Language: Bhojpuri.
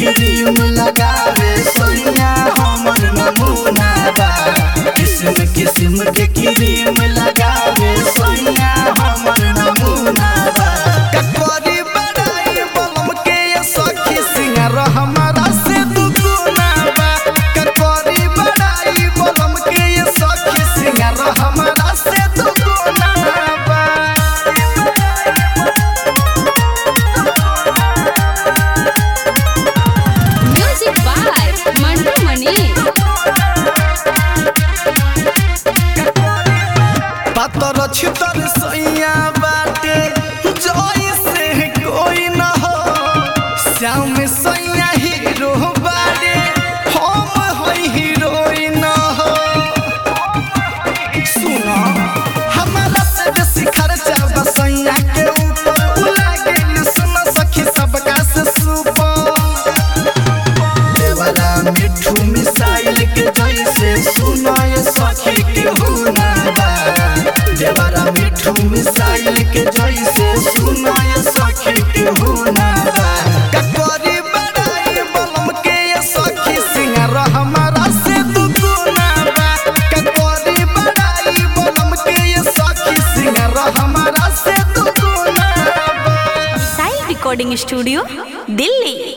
क्रीम लगावे सोनिया हमर नमूना बा किस्म किस्म के क्रीम लगावे सोनिया हमर नमूना बा ककरी बड़ाई बलम के ये सखी सिंगार हमारा से दुगुना बा ककरी बड़ाई बलम के ये सखी सिंगार हमारा से दुगुना बा Music by Mandu Mani. पातर छितर सैया बाटे जोई से कोई न हो श्याम सैया हीरो बाटे हम हई हीरोइन हो सुनो हमारा से बेसी खर्चा बा सैया के ऊपर उ लागे सुनो सखी सबका से सुपर देवरा मिठू मिसाइल के जैसे सुनाय सखी के हुना बा देवरा मिठू मिसाइल के जैसे सुनाय सखी के हुना बा ककरी बड़ाई बलम के ये सखी सिंगार हमारा से दुगुना बा ककरी बड़ाई बलम के ये सखी सिंगार हमारा से दुगुना बा Sai Recording Studio, Delhi.